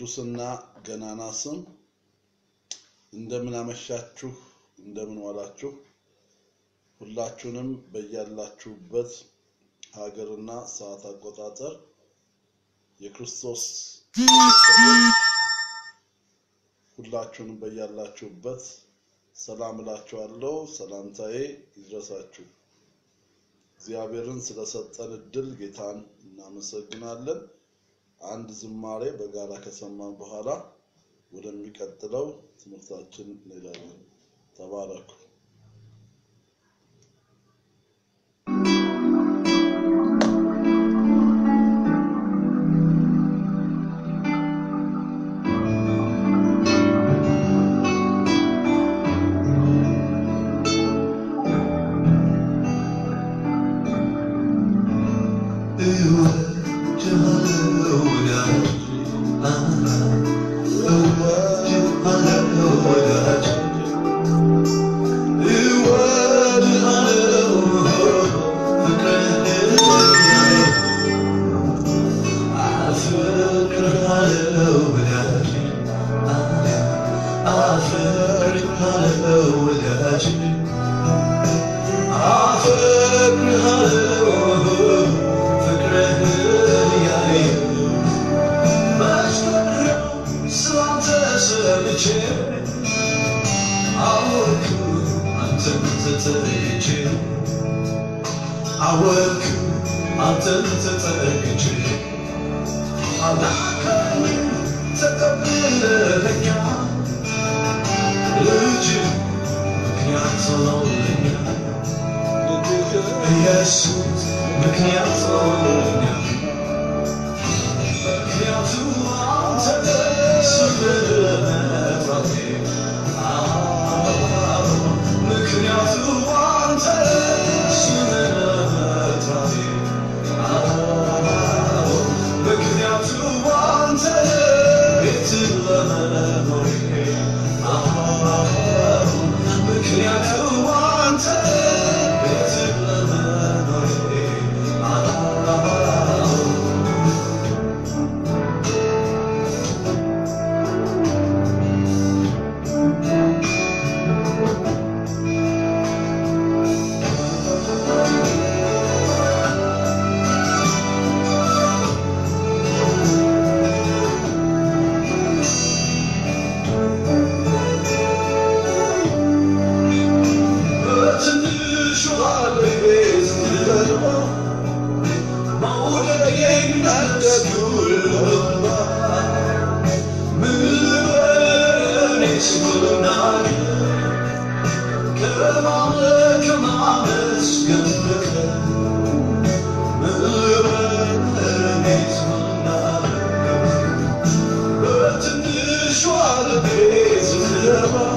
ቅዱስና ገናና ስም እንደምን አመሻችሁ፣ እንደምን ዋላችሁ። ሁላችሁንም በያላችሁበት ሀገርና ሰዓት አቆጣጠር የክርስቶስ ቤተሰቦች ሁላችሁንም በያላችሁበት ሰላም እላችኋለሁ። ሰላምታዬ ይድረሳችሁ። እግዚአብሔርን ስለሰጠን እድል ጌታን እናመሰግናለን። አንድ ዝማሬ በጋራ ከሰማን በኋላ ወደሚቀጥለው ትምህርታችን እንሄዳለን። ተባረኩ። አወቅ አንተን ተጠግቼ አላከኝ ተቀብለኛ ልጅ ምክንያት ሆኖልኛ ኢየሱስ ምክንያት ሆኖልኛ ምክንያቱ አንተ ስለመጥራቴ ምክንያቱ አንተ ስለመጥራቴ ምክንያቱ አንተ ቤት ለመኖሬ ምክንያቱ አንተ ቤት ለመኖሬ በትንሿ ልቤ ስትበልበው መውደዴን እንዳትጉልባ ምን ልበል እኔስ ብናገር ከማምለክ ከማመስገን በቀር ምን ልበል እኔስ ብናገር በትንሿ ልቤ ስትበልበው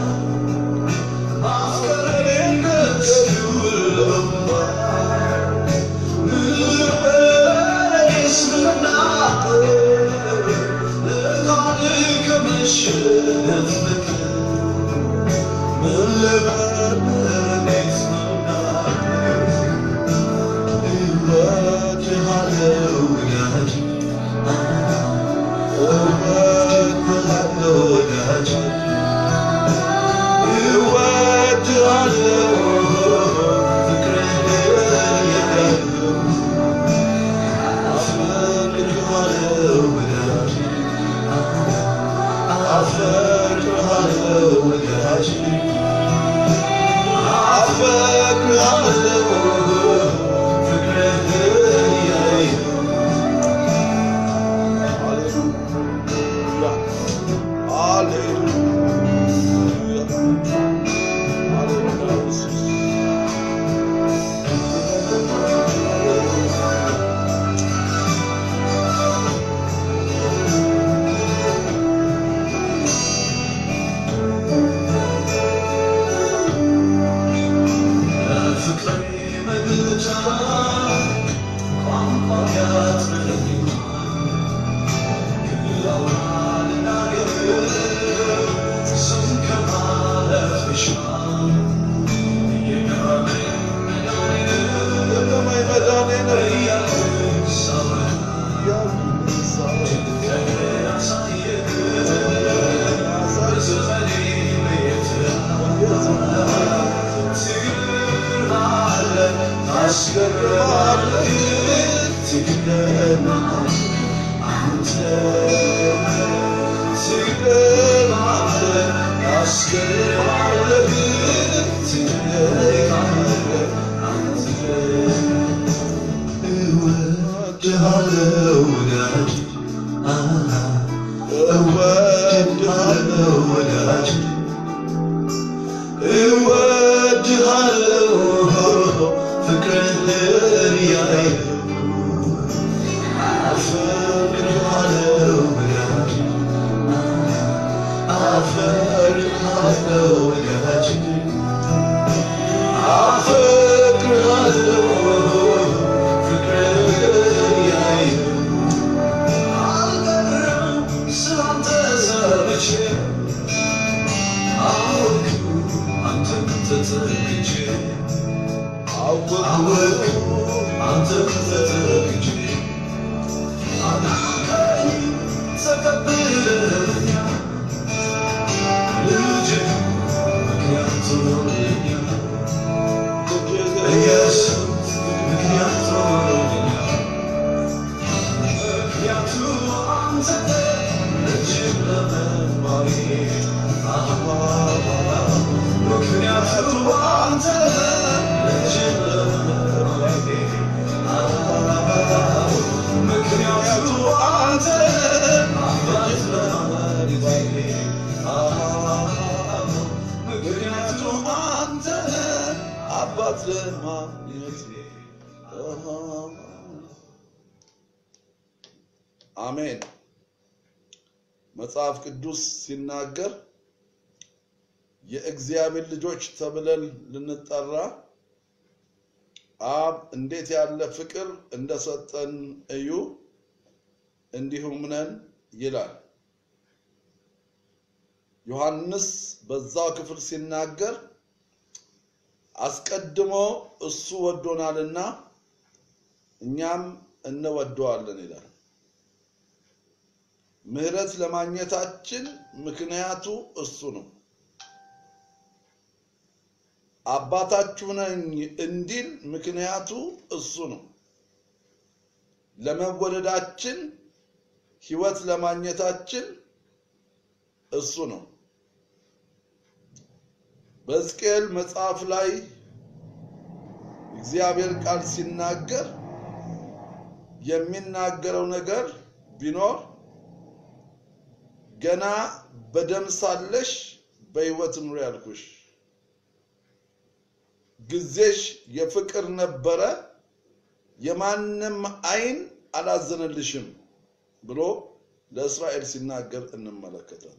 Yeah. እወድሃለሁ ፍቅርህን ያየው አፈቅርሃለሁ ወዳጅ አፈቅርሃለሁ ወዳጅ አፈቅርሃለሁ ፍቅርህን ያየው አልቀርም ስላንተ ሰምቼ አወቅኩ አንተን ተጠግቼ አወቅኩ አንተን ተጠግቼ አዳንከኝ ተቀብለኸኛል ልጅ ምክንያት ሆኖልኛል ኢየሱስ ምክንያት ሆኖልኛል ምክንያቱ አንተ እጅግ ለመባሌ ምክንያቱ አንተ እጅግ ለመባሌ ምክንያቱ አንተ አባት ለማለቴ ምክንያቱ አንተ አባት ለማግኘት አሜን። መጽሐፍ ቅዱስ ሲናገር የእግዚአብሔር ልጆች ተብለን ልንጠራ አብ እንዴት ያለ ፍቅር እንደሰጠን እዩ እንዲሁም ነን ይላል። ዮሐንስ በዛው ክፍል ሲናገር አስቀድሞ እሱ ወዶናልና እኛም እንወደዋለን ይላል። ምሕረት ለማግኘታችን ምክንያቱ እሱ ነው። አባታችሁ ነኝ እንዲል ምክንያቱ እሱ ነው። ለመወደዳችን ሕይወት ለማግኘታችን እሱ ነው። በሕዝቅኤል መጽሐፍ ላይ እግዚአብሔር ቃል ሲናገር የሚናገረው ነገር ቢኖር ገና በደም ሳለሽ በሕይወት ኑሪ ያልኩሽ ጊዜሽ የፍቅር ነበረ፣ የማንም ዓይን አላዘነልሽም ብሎ ለእስራኤል ሲናገር እንመለከታለን።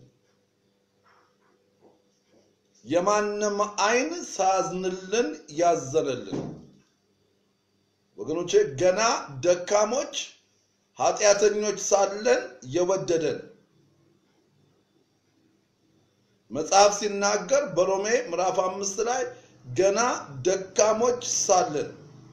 የማንም ዓይን ሳያዝንልን ያዘነልን ወገኖቼ፣ ገና ደካሞች ኃጢአተኞች ሳለን የወደደን መጽሐፍ ሲናገር በሮሜ ምዕራፍ አምስት ላይ ገና ደካሞች ሳለን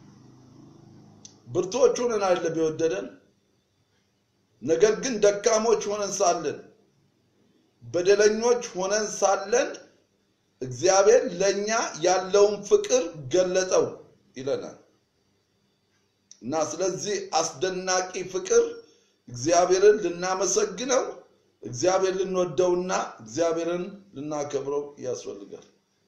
ብርቶች ሆነን አይደለም የወደደን። ነገር ግን ደካሞች ሆነን ሳለን በደለኞች ሆነን ሳለን እግዚአብሔር ለኛ ያለውን ፍቅር ገለጠው ይለናል እና ስለዚህ አስደናቂ ፍቅር እግዚአብሔርን ልናመሰግነው እግዚአብሔር ልንወደውና እግዚአብሔርን ልናከብረው ያስፈልጋል።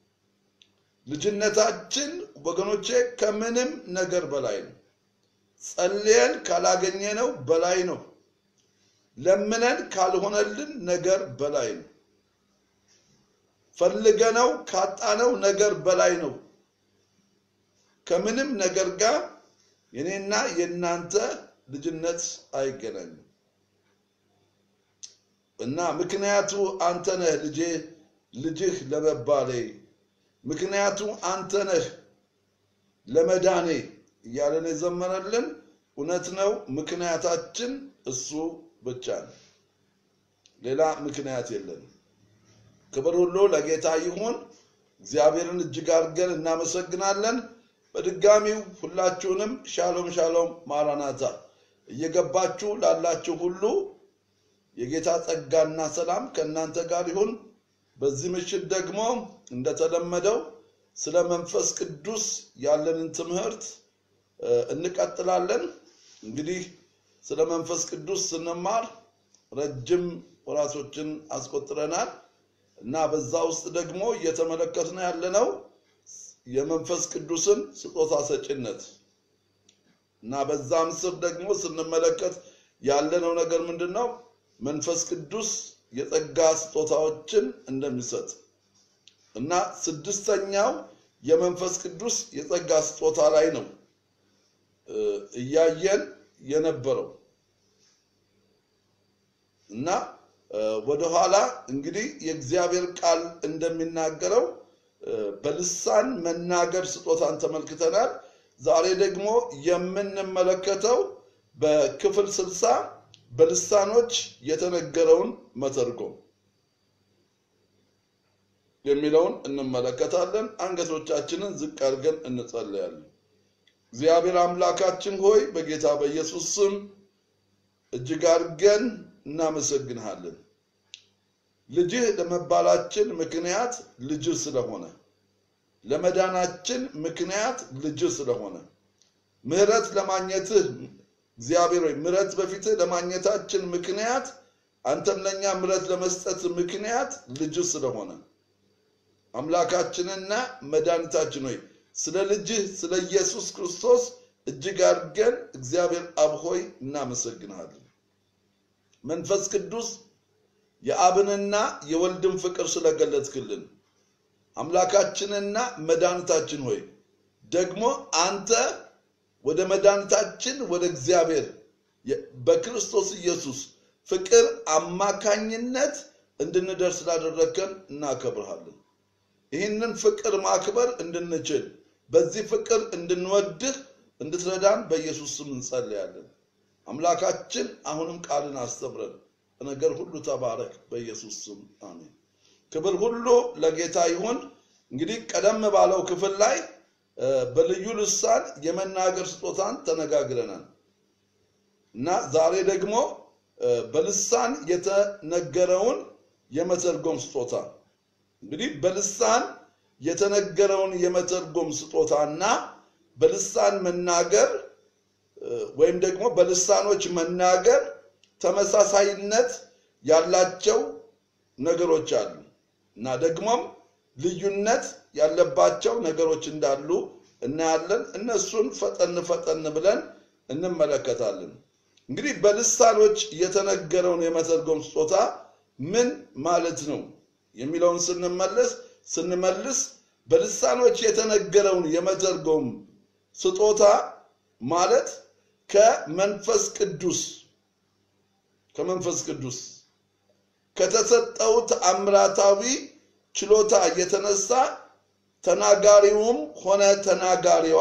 ልጅነታችን ወገኖቼ ከምንም ነገር በላይ ነው። ጸልየን ካላገኘነው በላይ ነው። ለምነን ካልሆነልን ነገር በላይ ነው። ፈልገነው ካጣነው ነገር በላይ ነው። ከምንም ነገር ጋር የኔና የእናንተ ልጅነት አይገናኝም እና ምክንያቱ አንተ ነህ ልጄ ልጅህ ለመባሌ ምክንያቱ አንተ ነህ ለመዳኔ እያለን የዘመረልን እውነት ነው። ምክንያታችን እሱ ብቻ ነው። ሌላ ምክንያት የለንም። ክብር ሁሉ ለጌታ ይሁን። እግዚአብሔርን እጅግ አድርገን እናመሰግናለን። በድጋሚው ሁላችሁንም ሻሎም ሻሎም ማራናታ እየገባችሁ ላላችሁ ሁሉ የጌታ ጸጋና ሰላም ከእናንተ ጋር ይሁን። በዚህ ምሽት ደግሞ እንደተለመደው ስለ መንፈስ ቅዱስ ያለንን ትምህርት እንቀጥላለን። እንግዲህ ስለ መንፈስ ቅዱስ ስንማር ረጅም ወራቶችን አስቆጥረናል እና በዛ ውስጥ ደግሞ እየተመለከትን ያለነው የመንፈስ ቅዱስን ስጦታ ሰጪነት እና በዛም ስር ደግሞ ስንመለከት ያለነው ነገር ምንድን ነው? መንፈስ ቅዱስ የጸጋ ስጦታዎችን እንደሚሰጥ እና ስድስተኛው የመንፈስ ቅዱስ የጸጋ ስጦታ ላይ ነው እያየን የነበረው እና ወደኋላ እንግዲህ የእግዚአብሔር ቃል እንደሚናገረው በልሳን መናገር ስጦታን ተመልክተናል። ዛሬ ደግሞ የምንመለከተው በክፍል ስልሳ በልሳኖች የተነገረውን መተርጎም የሚለውን እንመለከታለን። አንገቶቻችንን ዝቅ አድርገን እንጸለያለን። እግዚአብሔር አምላካችን ሆይ በጌታ በኢየሱስ ስም እጅግ አድርገን እናመሰግንሃለን። ልጅህ ለመባላችን ምክንያት ልጅህ ስለሆነ ለመዳናችን ምክንያት ልጅህ ስለሆነ ምሕረት ለማግኘትህ እግዚአብሔር ሆይ ምሕረት በፊትህ ለማግኘታችን ምክንያት አንተም ለእኛ ምሕረት ለመስጠት ምክንያት ልጅህ ስለሆነ አምላካችንና መድኃኒታችን ሆይ ስለ ልጅህ ስለ ኢየሱስ ክርስቶስ እጅግ አድርገን እግዚአብሔር አብ ሆይ እናመሰግንሃለን። መንፈስ ቅዱስ የአብንና የወልድን ፍቅር ስለገለጥክልን አምላካችንና መድኃኒታችን ሆይ ደግሞ አንተ ወደ መድኃኒታችን ወደ እግዚአብሔር በክርስቶስ ኢየሱስ ፍቅር አማካኝነት እንድንደርስ ስላደረግከን እናከብርሃለን። ይህንን ፍቅር ማክበር እንድንችል በዚህ ፍቅር እንድንወድህ እንድትረዳን በኢየሱስ ስም እንጸልያለን። አምላካችን አሁንም ቃልን አስተምረን፣ በነገር ሁሉ ተባረክ። በኢየሱስ ስም አሜን። ክብር ሁሉ ለጌታ ይሁን። እንግዲህ ቀደም ባለው ክፍል ላይ በልዩ ልሳን የመናገር ስጦታን ተነጋግረናል እና ዛሬ ደግሞ በልሳን የተነገረውን የመተርጎም ስጦታ እንግዲህ በልሳን የተነገረውን የመተርጎም ስጦታና በልሳን መናገር ወይም ደግሞ በልሳኖች መናገር ተመሳሳይነት ያላቸው ነገሮች አሉ እና ደግሞም ልዩነት ያለባቸው ነገሮች እንዳሉ እናያለን። እነሱን ፈጠን ፈጠን ብለን እንመለከታለን። እንግዲህ በልሳኖች የተነገረውን የመተርጎም ስጦታ ምን ማለት ነው የሚለውን ስንመለስ ስንመልስ በልሳኖች የተነገረውን የመተርጎም ስጦታ ማለት ከመንፈስ ቅዱስ ከመንፈስ ቅዱስ ከተሰጠው ተአምራታዊ ችሎታ የተነሳ ተናጋሪውም ሆነ ተናጋሪዋ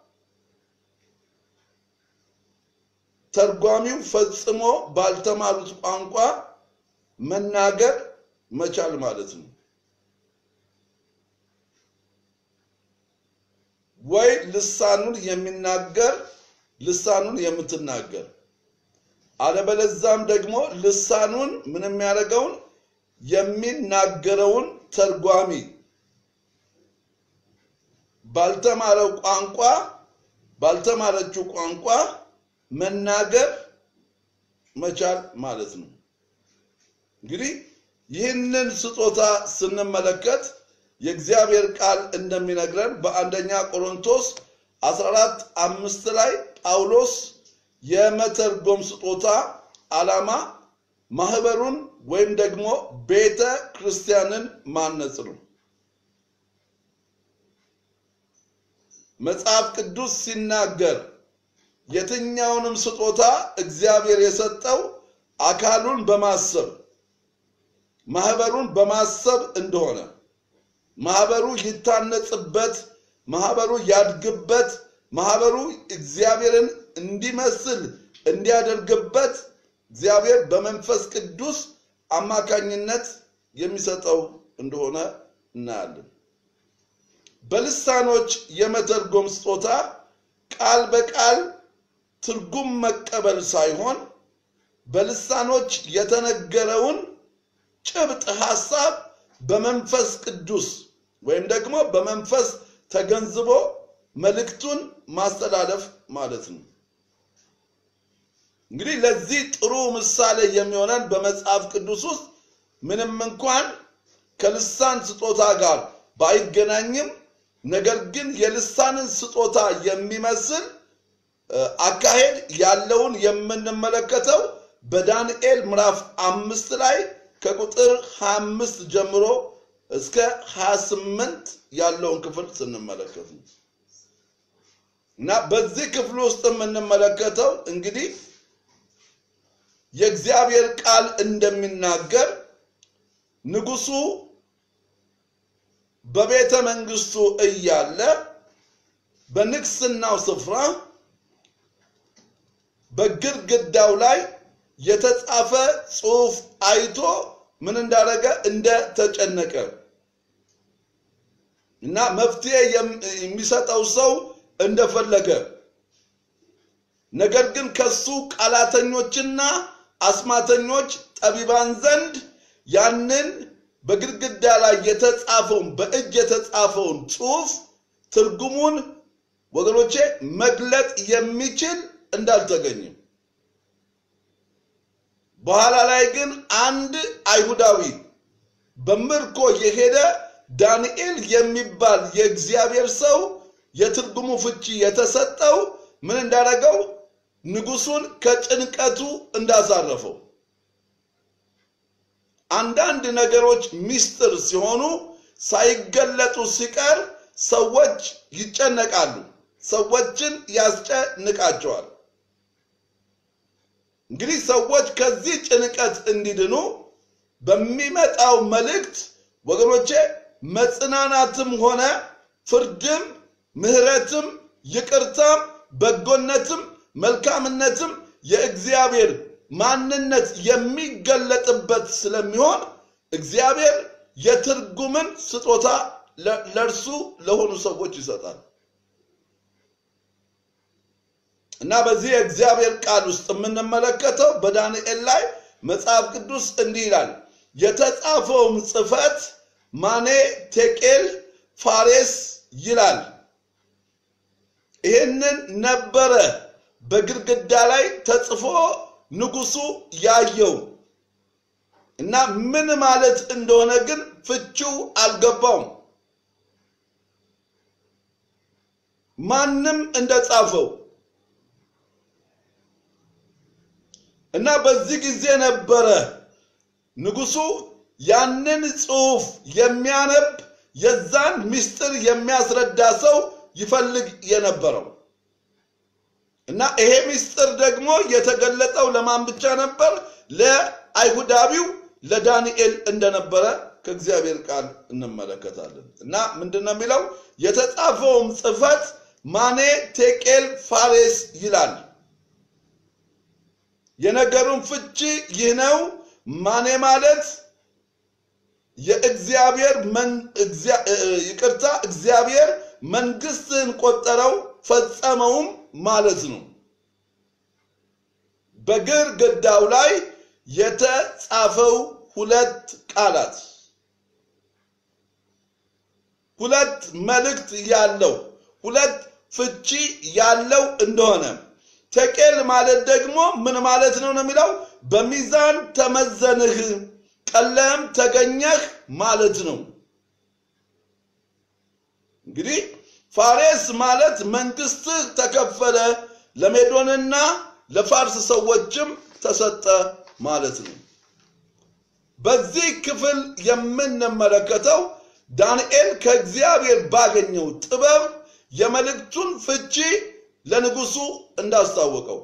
ተርጓሚው ፈጽሞ ባልተማሩት ቋንቋ መናገር መቻል ማለት ነው። ወይ ልሳኑን የሚናገር ልሳኑን የምትናገር አለበለዛም ደግሞ ልሳኑን ምን የሚያደርገውን የሚናገረውን ተርጓሚ ባልተማረው ቋንቋ ባልተማረችው ቋንቋ መናገር መቻል ማለት ነው። እንግዲህ ይህንን ስጦታ ስንመለከት የእግዚአብሔር ቃል እንደሚነግረን በአንደኛ ቆሮንቶስ 14 አምስት ላይ ጳውሎስ የመተርጎም ስጦታ ዓላማ ማህበሩን ወይም ደግሞ ቤተ ክርስቲያንን ማነጽ ነው። መጽሐፍ ቅዱስ ሲናገር የትኛውንም ስጦታ እግዚአብሔር የሰጠው አካሉን በማሰብ ማህበሩን በማሰብ እንደሆነ ማህበሩ ይታነጽበት፣ ማህበሩ ያድግበት፣ ማህበሩ እግዚአብሔርን እንዲመስል እንዲያደርግበት እግዚአብሔር በመንፈስ ቅዱስ አማካኝነት የሚሰጠው እንደሆነ እናያለን። በልሳኖች የመተርጎም ስጦታ ቃል በቃል ትርጉም መቀበል ሳይሆን በልሳኖች የተነገረውን ጭብጥ ሐሳብ በመንፈስ ቅዱስ ወይም ደግሞ በመንፈስ ተገንዝቦ መልእክቱን ማስተላለፍ ማለት ነው። እንግዲህ ለዚህ ጥሩ ምሳሌ የሚሆነን በመጽሐፍ ቅዱስ ውስጥ ምንም እንኳን ከልሳን ስጦታ ጋር ባይገናኝም ነገር ግን የልሳንን ስጦታ የሚመስል አካሄድ ያለውን የምንመለከተው በዳንኤል ምዕራፍ አምስት ላይ ከቁጥር 25 ጀምሮ እስከ 28 ያለውን ክፍል ስንመለከት ነው እና በዚህ ክፍል ውስጥ የምንመለከተው እንግዲህ የእግዚአብሔር ቃል እንደሚናገር ንጉሱ በቤተ መንግስቱ እያለ በንግስናው ስፍራ በግድግዳው ላይ የተጻፈ ጽሑፍ አይቶ ምን እንዳደረገ እንደተጨነቀ እና መፍትሄ የሚሰጠው ሰው እንደፈለገ ነገር ግን ከሱ ቃላተኞችና አስማተኞች ጠቢባን ዘንድ ያንን በግድግዳ ላይ የተጻፈውን በእጅ የተጻፈውን ጽሑፍ ትርጉሙን ወገኖቼ መግለጥ የሚችል እንዳልተገኘም በኋላ ላይ ግን አንድ አይሁዳዊ በምርኮ የሄደ ዳንኤል የሚባል የእግዚአብሔር ሰው የትርጉሙ ፍቺ የተሰጠው ምን እንዳደረገው ንጉሱን ከጭንቀቱ እንዳሳረፈው አንዳንድ ነገሮች ሚስጥር ሲሆኑ ሳይገለጡ ሲቀር ሰዎች ይጨነቃሉ፣ ሰዎችን ያስጨንቃቸዋል። እንግዲህ ሰዎች ከዚህ ጭንቀት እንዲድኑ በሚመጣው መልእክት ወገኖቼ መጽናናትም ሆነ ፍርድም፣ ምሕረትም፣ ይቅርታም፣ በጎነትም፣ መልካምነትም የእግዚአብሔር ማንነት የሚገለጥበት ስለሚሆን እግዚአብሔር የትርጉምን ስጦታ ለእርሱ ለሆኑ ሰዎች ይሰጣል እና በዚህ የእግዚአብሔር ቃል ውስጥ የምንመለከተው በዳንኤል ላይ መጽሐፍ ቅዱስ እንዲህ ይላል፣ የተጻፈውም ጽሕፈት ማኔ ቴቄል ፋሬስ ይላል። ይህንን ነበረ በግድግዳ ላይ ተጽፎ ንጉሱ ያየው እና ምን ማለት እንደሆነ ግን ፍቺው አልገባውም። ማንም እንደጻፈው እና በዚህ ጊዜ ነበረ ንጉሱ ያንን ጽሑፍ የሚያነብ የዛን ምስጢር የሚያስረዳ ሰው ይፈልግ የነበረው እና ይሄ ምስጢር ደግሞ የተገለጠው ለማን ብቻ ነበር? ለአይሁዳዊው ለዳንኤል እንደነበረ ከእግዚአብሔር ቃል እንመለከታለን። እና ምንድን ነው የሚለው? የተጻፈውም ጽሕፈት ማኔ ቴቄል ፋሬስ ይላል። የነገሩን ፍቺ ይህ ነው። ማኔ ማለት የእግዚአብሔር ይቅርታ፣ እግዚአብሔር መንግስትን ቆጠረው ፈጸመውም ማለት ነው። በግድግዳው ላይ የተጻፈው ሁለት ቃላት ሁለት መልእክት ያለው ሁለት ፍቺ ያለው እንደሆነ ቴቄል ማለት ደግሞ ምን ማለት ነው ነው የሚለው በሚዛን ተመዘንህ ቀለም ተገኘህ ማለት ነው። እንግዲህ ፋሬስ ማለት መንግስትህ ተከፈለ፣ ለሜዶንና ለፋርስ ሰዎችም ተሰጠ ማለት ነው። በዚህ ክፍል የምንመለከተው ዳንኤል ከእግዚአብሔር ባገኘው ጥበብ የመልእክቱን ፍቺ ለንጉሱ እንዳስታወቀው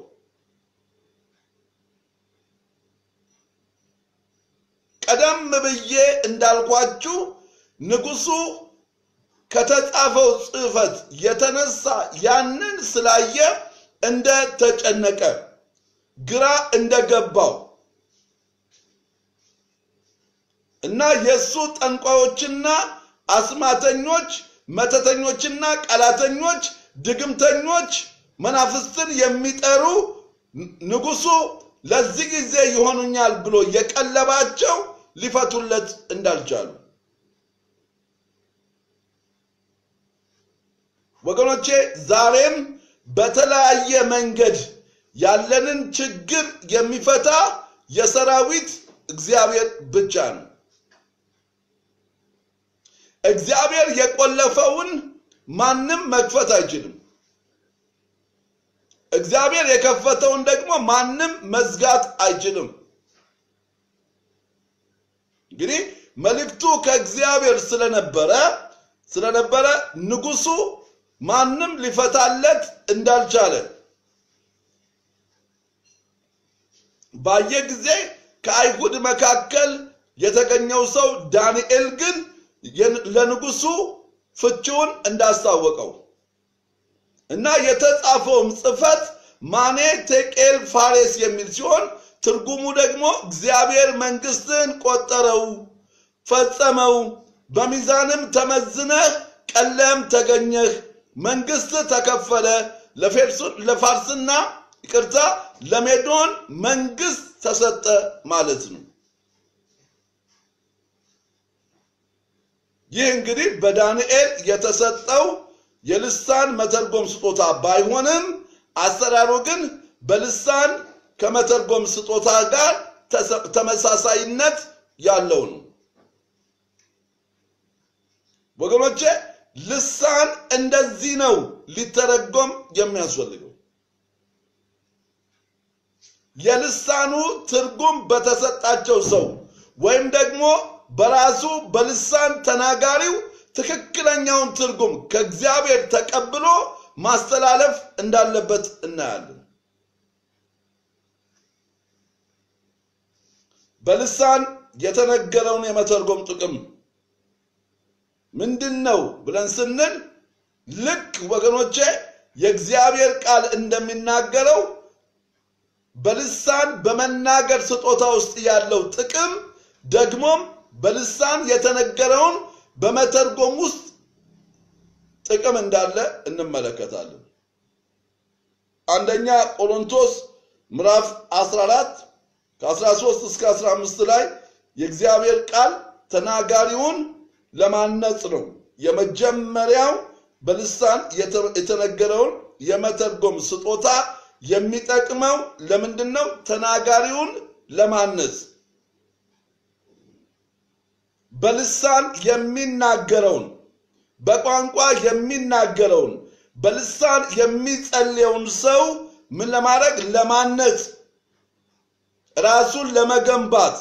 ቀደም ብዬ እንዳልኳችሁ ንጉሱ ከተጻፈው ጽሕፈት የተነሳ ያንን ስላየ እንደ ተጨነቀ ግራ እንደገባው እና የእሱ ጠንቋዮችና አስማተኞች፣ መተተኞችና ቀላተኞች፣ ድግምተኞች፣ መናፍስትን የሚጠሩ ንጉሱ ለዚህ ጊዜ ይሆኑኛል ብሎ የቀለባቸው ሊፈቱለት እንዳልቻሉ ወገኖቼ ዛሬም በተለያየ መንገድ ያለንን ችግር የሚፈታ የሰራዊት እግዚአብሔር ብቻ ነው። እግዚአብሔር የቆለፈውን ማንም መክፈት አይችልም። እግዚአብሔር የከፈተውን ደግሞ ማንም መዝጋት አይችልም። እንግዲህ መልእክቱ ከእግዚአብሔር ስለነበረ ስለነበረ ንጉሱ ማንም ሊፈታለት እንዳልቻለ ባየ ጊዜ ከአይሁድ መካከል የተገኘው ሰው ዳንኤል ግን ለንጉሱ ፍቺውን እንዳስታወቀው እና የተጻፈውም ጽሕፈት ማኔ ቴቄል ፋሬስ የሚል ሲሆን ትርጉሙ ደግሞ እግዚአብሔር መንግስትን ቆጠረው፣ ፈጸመው፣ በሚዛንም ተመዝነህ ቀለም ተገኘህ፣ መንግስት ተከፈለ፣ ለፋርስና ይቅርታ ለሜዶን መንግስት ተሰጠ ማለት ነው። ይህ እንግዲህ በዳንኤል የተሰጠው የልሳን መተርጎም ስጦታ ባይሆንም አሰራሩ ግን በልሳን ከመተርጎም ስጦታ ጋር ተመሳሳይነት ያለው ነው። ወገኖቼ ልሳን እንደዚህ ነው ሊተረጎም የሚያስፈልገው። የልሳኑ ትርጉም በተሰጣቸው ሰው ወይም ደግሞ በራሱ በልሳን ተናጋሪው ትክክለኛውን ትርጉም ከእግዚአብሔር ተቀብሎ ማስተላለፍ እንዳለበት እናያለን። በልሳን የተነገረውን የመተርጎም ጥቅም ምንድን ነው ብለን ስንል ልክ ወገኖቼ የእግዚአብሔር ቃል እንደሚናገረው በልሳን በመናገር ስጦታ ውስጥ ያለው ጥቅም ደግሞም በልሳን የተነገረውን በመተርጎም ውስጥ ጥቅም እንዳለ እንመለከታለን። አንደኛ ቆሮንቶስ ምዕራፍ 14 ከ13 እስከ 15 ላይ የእግዚአብሔር ቃል ተናጋሪውን ለማነጽ ነው። የመጀመሪያው በልሳን የተነገረውን የመተርጎም ስጦታ የሚጠቅመው ለምንድን ነው? ተናጋሪውን ለማነጽ በልሳን የሚናገረውን በቋንቋ የሚናገረውን በልሳን የሚጸልየውን ሰው ምን ለማድረግ ለማነጽ ራሱን ለመገንባት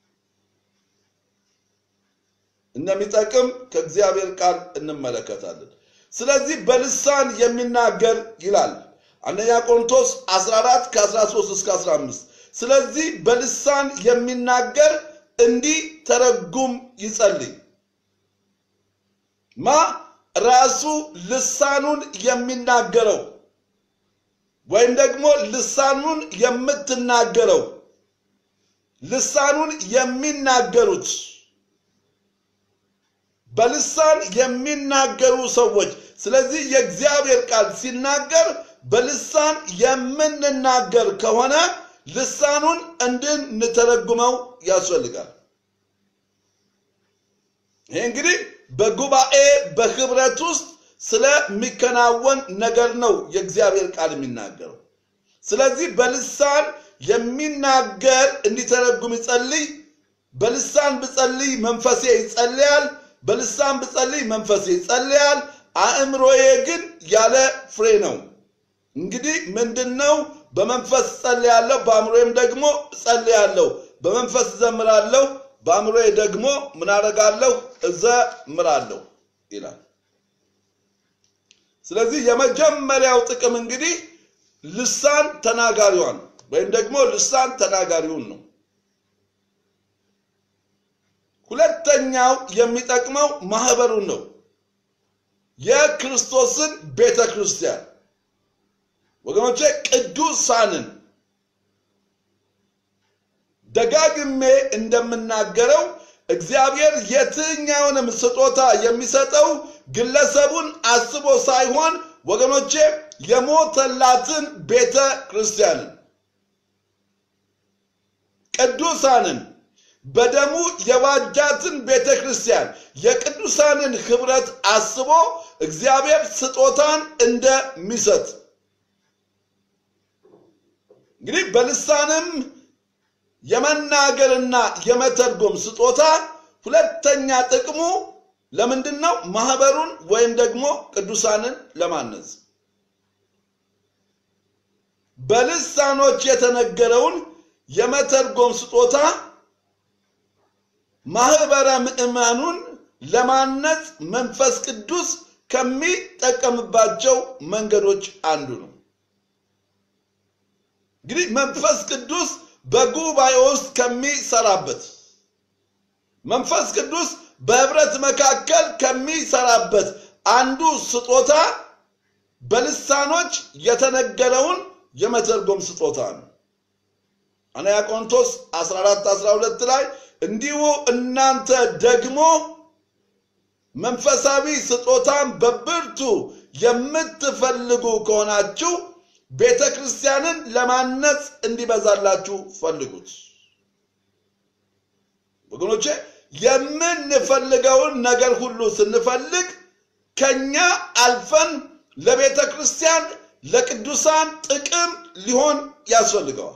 እንደሚጠቅም ከእግዚአብሔር ቃል እንመለከታለን። ስለዚህ በልሳን የሚናገር ይላል አንደኛ ቆሮንቶስ 14 ከ13 እስከ 15 ስለዚህ በልሳን የሚናገር እንዲህ ተረጉም ይጸልይ ማ ራሱ ልሳኑን የሚናገረው ወይም ደግሞ ልሳኑን የምትናገረው ልሳኑን የሚናገሩት በልሳን የሚናገሩ ሰዎች ስለዚህ የእግዚአብሔር ቃል ሲናገር በልሳን የምንናገር ከሆነ ልሳኑን እንድንተረጉመው ያስፈልጋል። ይህ እንግዲህ በጉባኤ በህብረት ውስጥ ስለሚከናወን ነገር ነው የእግዚአብሔር ቃል የሚናገረው። ስለዚህ በልሳን የሚናገር እንዲተረጉም ይጸልይ። በልሳን ብጸልይ መንፈሴ ይጸልያል፣ በልሳን ብጸልይ መንፈሴ ይጸልያል፣ አእምሮዬ ግን ያለ ፍሬ ነው። እንግዲህ ምንድን ነው? በመንፈስ ጸልያለሁ፣ በአእምሮዬም ደግሞ ጸልያለሁ። በመንፈስ ዘምራለሁ፣ በአእምሮዬ ደግሞ ምን አደርጋለሁ? እዘምራለሁ ይላል። ስለዚህ የመጀመሪያው ጥቅም እንግዲህ ልሳን ተናጋሪዋን ወይም ደግሞ ልሳን ተናጋሪውን ነው። ሁለተኛው የሚጠቅመው ማህበሩን ነው። የክርስቶስን ቤተ ክርስቲያን ወገኖቼ ቅዱሳንን ደጋግሜ እንደምናገረው እግዚአብሔር የትኛውንም ስጦታ የሚሰጠው ግለሰቡን አስቦ ሳይሆን ወገኖቼ የሞተላትን ቤተ ክርስቲያንን ቅዱሳንን በደሙ የዋጃትን ቤተ ክርስቲያን የቅዱሳንን ህብረት አስቦ እግዚአብሔር ስጦታን እንደሚሰጥ እንግዲህ በልሳንም የመናገርና የመተርጎም ስጦታ ሁለተኛ ጥቅሙ ለምንድን ነው? ማህበሩን ወይም ደግሞ ቅዱሳንን ለማነጽ በልሳኖች የተነገረውን የመተርጎም ስጦታ ማህበረ ምዕመኑን ለማነጽ መንፈስ ቅዱስ ከሚጠቀምባቸው መንገዶች አንዱ ነው። እንግዲህ መንፈስ ቅዱስ በጉባኤ ውስጥ ከሚሰራበት መንፈስ ቅዱስ በህብረት መካከል ከሚሰራበት አንዱ ስጦታ በልሳኖች የተነገረውን የመተርጎም ስጦታ ነው። አንደኛ ቆሮንቶስ 14 12 ላይ እንዲሁ እናንተ ደግሞ መንፈሳዊ ስጦታን በብርቱ የምትፈልጉ ከሆናችሁ ቤተ ክርስቲያንን ለማነጽ እንዲበዛላችሁ ፈልጉት። ወገኖቼ የምንፈልገውን ነገር ሁሉ ስንፈልግ ከኛ አልፈን ለቤተ ክርስቲያን ለቅዱሳን ጥቅም ሊሆን ያስፈልገዋል።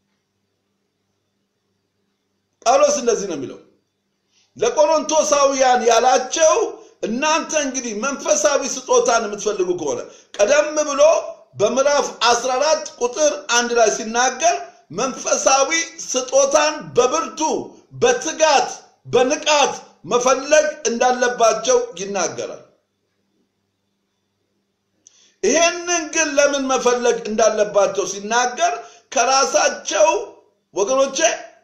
ጳውሎስ እንደዚህ ነው የሚለው ለቆሮንቶሳውያን ያላቸው እናንተ እንግዲህ መንፈሳዊ ስጦታን የምትፈልጉ ከሆነ ቀደም ብሎ በምዕራፍ 14 ቁጥር አንድ ላይ ሲናገር መንፈሳዊ ስጦታን በብርቱ በትጋት በንቃት መፈለግ እንዳለባቸው ይናገራል። ይሄንን ግን ለምን መፈለግ እንዳለባቸው ሲናገር ከራሳቸው ወገኖቼ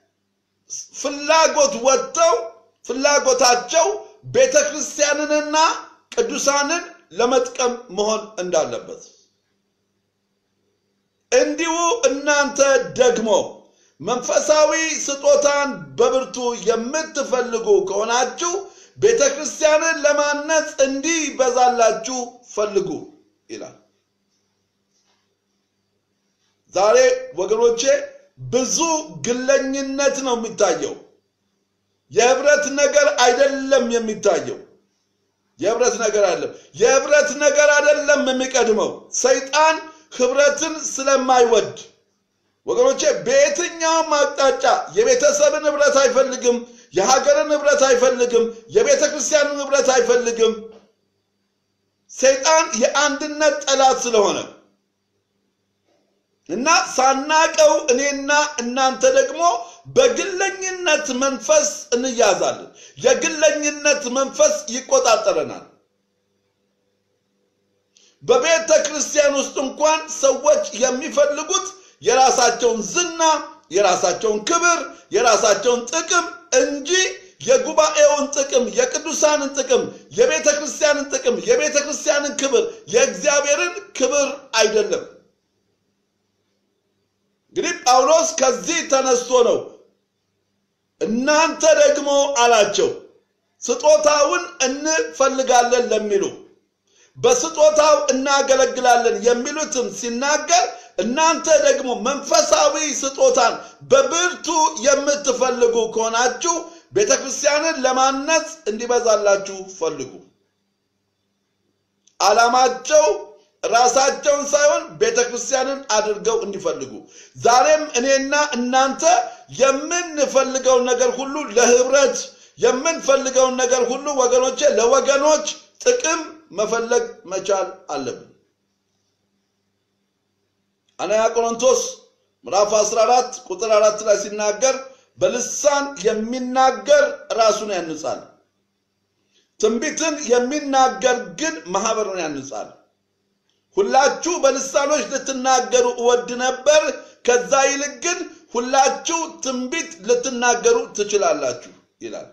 ፍላጎት ወጥተው ፍላጎታቸው ቤተ ክርስቲያንንና ቅዱሳንን ለመጥቀም መሆን እንዳለበት እንዲሁ እናንተ ደግሞ መንፈሳዊ ስጦታን በብርቱ የምትፈልጉ ከሆናችሁ ቤተ ክርስቲያንን ለማነጽ እንዲበዛላችሁ ፈልጉ ይላል። ዛሬ ወገኖቼ ብዙ ግለኝነት ነው የሚታየው። የህብረት ነገር አይደለም የሚታየው። የህብረት ነገር አይደለም። የህብረት ነገር አይደለም የሚቀድመው። ሰይጣን ህብረትን ስለማይወድ ወገኖቼ በየትኛውም አቅጣጫ የቤተሰብን ህብረት አይፈልግም። የሀገርን ህብረት አይፈልግም። የቤተ ክርስቲያንን ህብረት አይፈልግም። ሰይጣን የአንድነት ጠላት ስለሆነ እና ሳናቀው እኔና እናንተ ደግሞ በግለኝነት መንፈስ እንያዛለን። የግለኝነት መንፈስ ይቆጣጠረናል። በቤተ ክርስቲያን ውስጥ እንኳን ሰዎች የሚፈልጉት የራሳቸውን ዝና፣ የራሳቸውን ክብር፣ የራሳቸውን ጥቅም እንጂ የጉባኤውን ጥቅም፣ የቅዱሳንን ጥቅም፣ የቤተ ክርስቲያንን ጥቅም፣ የቤተ ክርስቲያንን ክብር፣ የእግዚአብሔርን ክብር አይደለም። እንግዲህ ጳውሎስ ከዚህ ተነስቶ ነው እናንተ ደግሞ አላቸው ስጦታውን እንፈልጋለን ለሚሉ በስጦታው እናገለግላለን የሚሉትን ሲናገር እናንተ ደግሞ መንፈሳዊ ስጦታን በብርቱ የምትፈልጉ ከሆናችሁ ቤተ ክርስቲያንን ለማነጽ እንዲበዛላችሁ ፈልጉ። ዓላማቸው ራሳቸውን ሳይሆን ቤተ ክርስቲያንን አድርገው እንዲፈልጉ። ዛሬም እኔና እናንተ የምንፈልገውን ነገር ሁሉ ለህብረት የምንፈልገውን ነገር ሁሉ ወገኖቼ ለወገኖች ጥቅም መፈለግ መቻል አለብን። አንደኛ ቆሮንቶስ ምዕራፍ 14 ቁጥር 4 ላይ ሲናገር በልሳን የሚናገር ራሱን ያንጻል፣ ትንቢትን የሚናገር ግን ማህበሩን ያንጻል። ሁላችሁ በልሳኖች ልትናገሩ እወድ ነበር፣ ከዛ ይልቅ ግን ሁላችሁ ትንቢት ልትናገሩ ትችላላችሁ ይላል።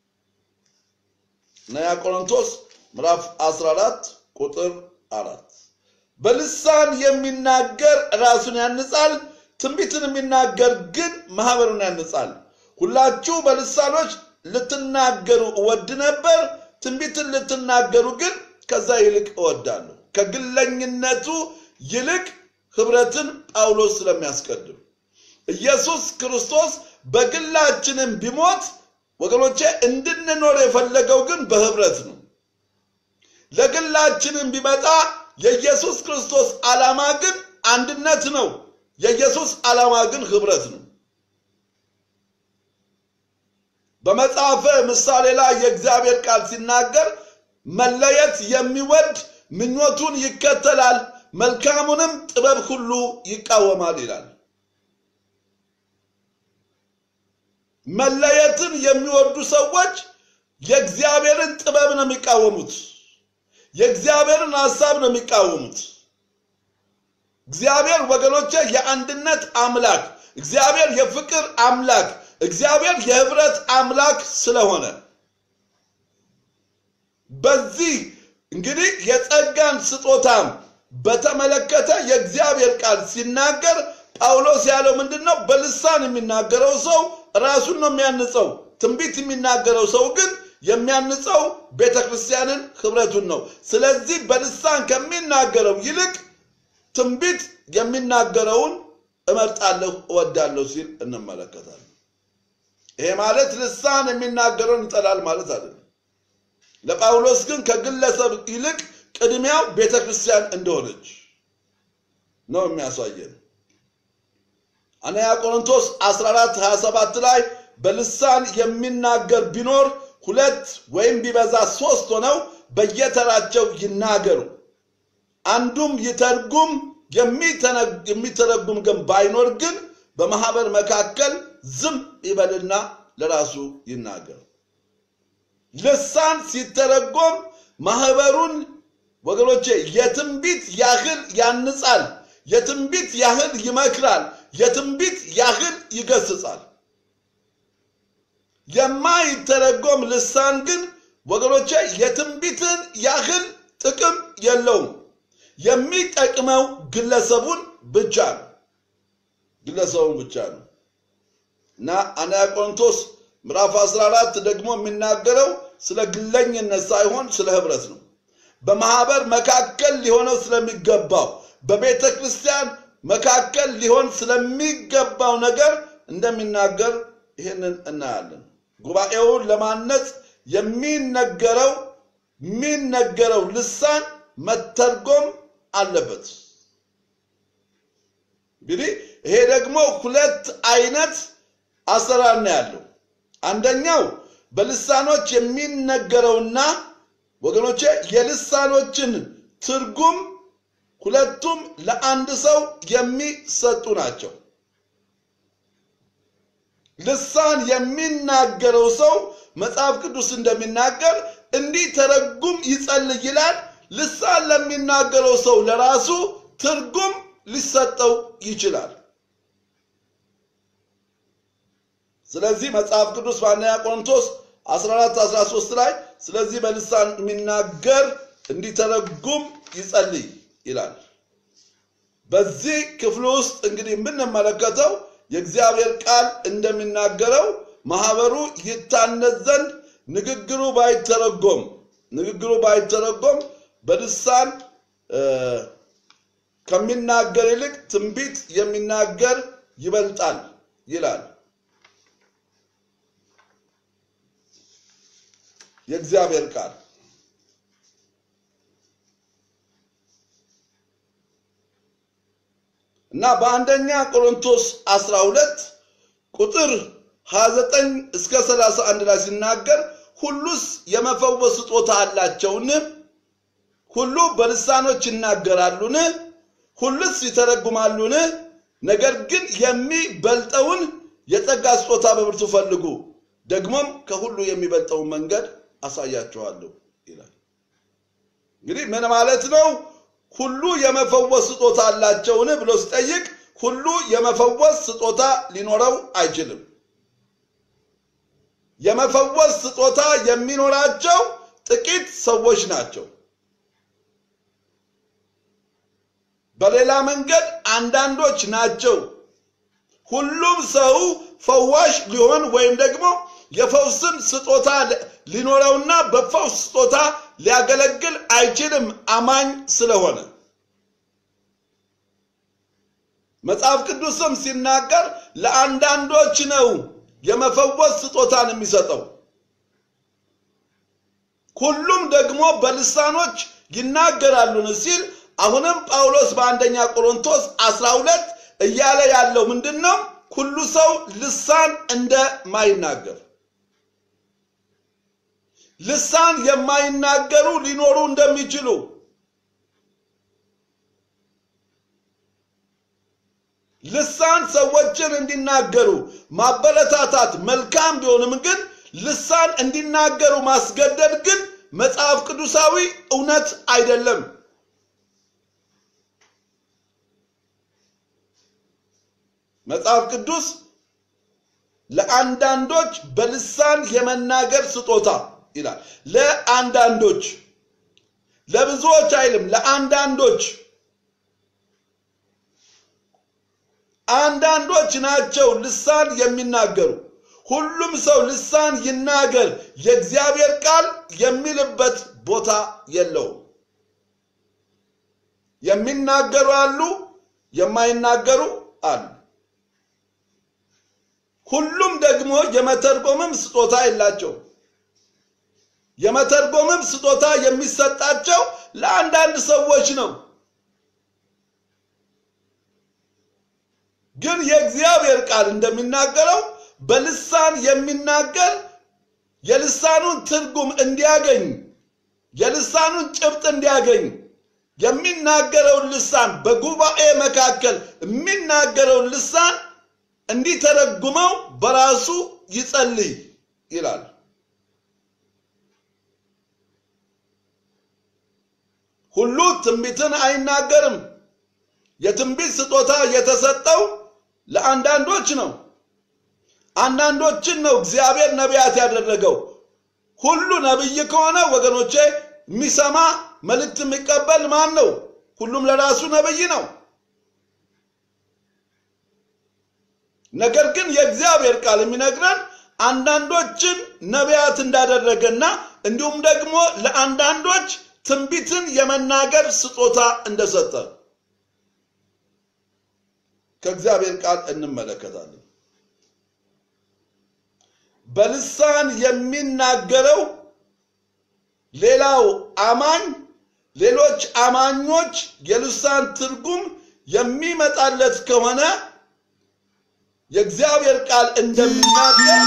አንደኛ ቆሮንቶስ ምዕራፍ 14 ቁጥር አራት በልሳን የሚናገር ራሱን ያንጻል፣ ትንቢትን የሚናገር ግን ማህበሩን ያንጻል። ሁላችሁ በልሳኖች ልትናገሩ እወድ ነበር፣ ትንቢትን ልትናገሩ ግን ከዛ ይልቅ እወዳለሁ። ከግለኝነቱ ይልቅ ህብረትን ጳውሎስ ስለሚያስቀድም ኢየሱስ ክርስቶስ በግላችንም ቢሞት ወገኖቼ እንድንኖር የፈለገው ግን በህብረት ነው። ለግላችንም ቢመጣ የኢየሱስ ክርስቶስ ዓላማ ግን አንድነት ነው። የኢየሱስ ዓላማ ግን ህብረት ነው። በመጽሐፈ ምሳሌ ላይ የእግዚአብሔር ቃል ሲናገር መለየት የሚወድ ምኞቱን ይከተላል፣ መልካሙንም ጥበብ ሁሉ ይቃወማል ይላል። መለየትን የሚወዱ ሰዎች የእግዚአብሔርን ጥበብ ነው የሚቃወሙት። የእግዚአብሔርን ሐሳብ ነው የሚቃወሙት። እግዚአብሔር ወገኖቼ የአንድነት አምላክ፣ እግዚአብሔር የፍቅር አምላክ፣ እግዚአብሔር የህብረት አምላክ ስለሆነ በዚህ እንግዲህ የጸጋን ስጦታም በተመለከተ የእግዚአብሔር ቃል ሲናገር ጳውሎስ ያለው ምንድን ነው? በልሳን የሚናገረው ሰው ራሱን ነው የሚያንጸው። ትንቢት የሚናገረው ሰው ግን የሚያንጸው ቤተ ክርስቲያንን ህብረቱን ነው። ስለዚህ በልሳን ከሚናገረው ይልቅ ትንቢት የሚናገረውን እመርጣለሁ፣ እወዳለሁ ሲል እንመለከታለን። ይሄ ማለት ልሳን የሚናገረውን ይጠላል ማለት አይደለም። ለጳውሎስ ግን ከግለሰብ ይልቅ ቅድሚያው ቤተ ክርስቲያን እንደሆነች ነው የሚያሳየን። አንደኛ ቆሮንቶስ 14 27 ላይ በልሳን የሚናገር ቢኖር ሁለት ወይም ቢበዛ ሶስት ሆነው በየተራቸው ይናገሩ፣ አንዱም ይተርጉም፣ የሚተረጉም ግን ባይኖር ግን በማህበር መካከል ዝም ይበልና ለራሱ ይናገር። ልሳን ሲተረጎም ማህበሩን ወገኖቼ የትንቢት ያህል ያንጻል፣ የትንቢት ያህል ይመክራል፣ የትንቢት ያህል ይገስጻል። የማይተረጎም ልሳን ግን ወገኖቼ የትንቢትን ያህል ጥቅም የለውም። የሚጠቅመው ግለሰቡን ብቻ ነው፣ ግለሰቡን ብቻ ነው እና አንደኛ ቆሮንቶስ ምዕራፍ 14 ደግሞ የሚናገረው ስለ ግለኝነት ሳይሆን ስለ ህብረት ነው። በማህበር መካከል ሊሆነው ስለሚገባው በቤተ ክርስቲያን መካከል ሊሆን ስለሚገባው ነገር እንደሚናገር ይህንን እናያለን። ጉባኤውን ለማነጽ የሚነገረው የሚነገረው ልሳን መተርጎም አለበት። እንግዲህ ይሄ ደግሞ ሁለት አይነት አሰራር ነው ያለው። አንደኛው በልሳኖች የሚነገረውና ወገኖቼ የልሳኖችን ትርጉም ሁለቱም ለአንድ ሰው የሚሰጡ ናቸው። ልሳን የሚናገረው ሰው መጽሐፍ ቅዱስ እንደሚናገር እንዲህ ተረጉም ይጸልይ ይላል። ልሳን ለሚናገረው ሰው ለራሱ ትርጉም ሊሰጠው ይችላል። ስለዚህ መጽሐፍ ቅዱስ በአንደኛ ቆሮንቶስ 14 13 ላይ ስለዚህ በልሳን የሚናገር እንዲተረጉም ይጸልይ ይላል። በዚህ ክፍል ውስጥ እንግዲህ የምንመለከተው የእግዚአብሔር ቃል እንደሚናገረው ማህበሩ ይታነጽ ዘንድ ንግግሩ ባይተረጎም ንግግሩ ባይተረጎም በልሳን ከሚናገር ይልቅ ትንቢት የሚናገር ይበልጣል ይላል የእግዚአብሔር ቃል። እና በአንደኛ ቆሮንቶስ 12 ቁጥር 29 እስከ 31 ላይ ሲናገር ሁሉስ የመፈወስ ስጦታ አላቸውን? ሁሉ በልሳኖች ይናገራሉን? ሁሉስ ይተረጉማሉን? ነገር ግን የሚበልጠውን የጸጋ ስጦታ በብርቱ ፈልጉ፣ ደግሞም ከሁሉ የሚበልጠውን መንገድ አሳያችኋለሁ ይላል። እንግዲህ ምን ማለት ነው? ሁሉ የመፈወስ ስጦታ አላቸውን ብሎ ሲጠይቅ ሁሉ የመፈወስ ስጦታ ሊኖረው አይችልም። የመፈወስ ስጦታ የሚኖራቸው ጥቂት ሰዎች ናቸው። በሌላ መንገድ አንዳንዶች ናቸው። ሁሉም ሰው ፈዋሽ ሊሆን ወይም ደግሞ የፈውስን ስጦታ ሊኖረውና በፈውስ ስጦታ ሊያገለግል አይችልም አማኝ ስለሆነ። መጽሐፍ ቅዱስም ሲናገር ለአንዳንዶች ነው የመፈወስ ስጦታን የሚሰጠው፣ ሁሉም ደግሞ በልሳኖች ይናገራሉን ሲል አሁንም ጳውሎስ በአንደኛ ቆሮንቶስ 12 እያለ ያለው ምንድን ነው? ሁሉ ሰው ልሳን እንደማይናገር ልሳን የማይናገሩ ሊኖሩ እንደሚችሉ ልሳን ሰዎችን እንዲናገሩ ማበረታታት መልካም ቢሆንም ግን ልሳን እንዲናገሩ ማስገደድ ግን መጽሐፍ ቅዱሳዊ እውነት አይደለም። መጽሐፍ ቅዱስ ለአንዳንዶች በልሳን የመናገር ስጦታ ይላል። ለአንዳንዶች ለብዙዎች አይልም፣ ለአንዳንዶች አንዳንዶች ናቸው ልሳን የሚናገሩ። ሁሉም ሰው ልሳን ይናገር የእግዚአብሔር ቃል የሚልበት ቦታ የለውም። የሚናገሩ አሉ፣ የማይናገሩ አሉ። ሁሉም ደግሞ የመተርጎምም ስጦታ የላቸው። የመተርጎምም ስጦታ የሚሰጣቸው ለአንዳንድ ሰዎች ነው። ግን የእግዚአብሔር ቃል እንደሚናገረው በልሳን የሚናገር የልሳኑን ትርጉም እንዲያገኝ የልሳኑን ጭብጥ እንዲያገኝ የሚናገረውን ልሳን በጉባኤ መካከል የሚናገረውን ልሳን እንዲተረጉመው በራሱ ይጸልይ ይላል። ሁሉ ትንቢትን አይናገርም። የትንቢት ስጦታ የተሰጠው ለአንዳንዶች ነው። አንዳንዶችን ነው እግዚአብሔር ነቢያት ያደረገው። ሁሉ ነቢይ ከሆነ ወገኖቼ የሚሰማ መልእክት የሚቀበል ማን ነው? ሁሉም ለራሱ ነቢይ ነው። ነገር ግን የእግዚአብሔር ቃል የሚነግረን አንዳንዶችን ነቢያት እንዳደረገና እንዲሁም ደግሞ ለአንዳንዶች ትንቢትን የመናገር ስጦታ እንደሰጠ ከእግዚአብሔር ቃል እንመለከታለን። በልሳን የሚናገረው ሌላው አማኝ ሌሎች አማኞች የልሳን ትርጉም የሚመጣለት ከሆነ የእግዚአብሔር ቃል እንደሚናገር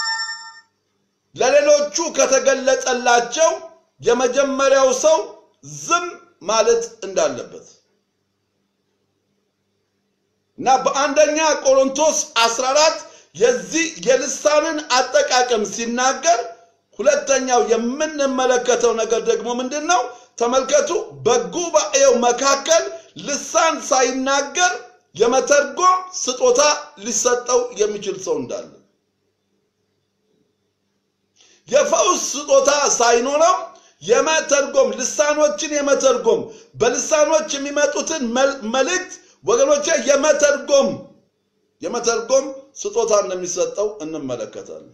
ለሌሎቹ ከተገለጸላቸው የመጀመሪያው ሰው ዝም ማለት እንዳለበት እና በአንደኛ ቆሮንቶስ 14 የዚህ የልሳንን አጠቃቀም ሲናገር ሁለተኛው የምንመለከተው ነገር ደግሞ ምንድን ነው? ተመልከቱ። በጉባኤው መካከል ልሳን ሳይናገር የመተርጎም ስጦታ ሊሰጠው የሚችል ሰው እንዳለ፣ የፈውስ ስጦታ ሳይኖረው የመተርጎም ልሳኖችን የመተርጎም በልሳኖች የሚመጡትን መልእክት ወገኖቼ የመተርጎም የመተርጎም ስጦታ እንደሚሰጠው እንመለከታለን።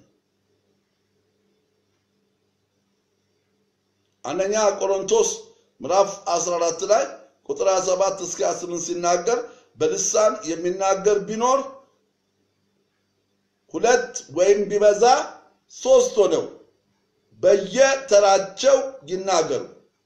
አንደኛ ቆሮንቶስ ምዕራፍ 14 ላይ ቁጥር 27 እስከ 28 ሲናገር በልሳን የሚናገር ቢኖር ሁለት ወይም ቢበዛ ሶስት ሆነው በየተራቸው ይናገሩ፣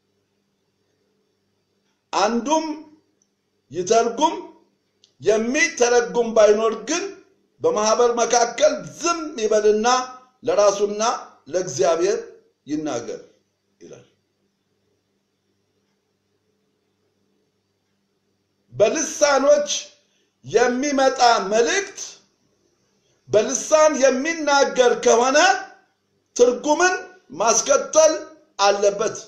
አንዱም ይተርጉም። የሚተረጉም ባይኖር ግን በማህበር መካከል ዝም ይበልና ለራሱና ለእግዚአብሔር ይናገር ይላል። በልሳኖች የሚመጣ መልእክት በልሳን የሚናገር ከሆነ ትርጉምን ማስከተል አለበት።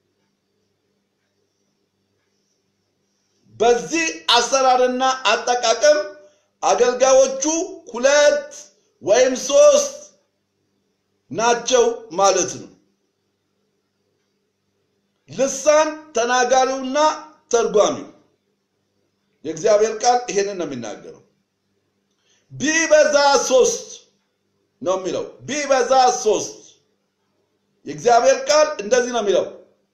በዚህ አሰራርና አጠቃቀም አገልጋዮቹ ሁለት ወይም ሶስት ናቸው ማለት ነው። ልሳን ተናጋሪውና ተርጓሚው የእግዚአብሔር ቃል ይሄንን ነው የሚናገረው። ቢበዛ ሶስት ነው የሚለው። ቢበዛ ሶስት የእግዚአብሔር ቃል እንደዚህ ነው የሚለው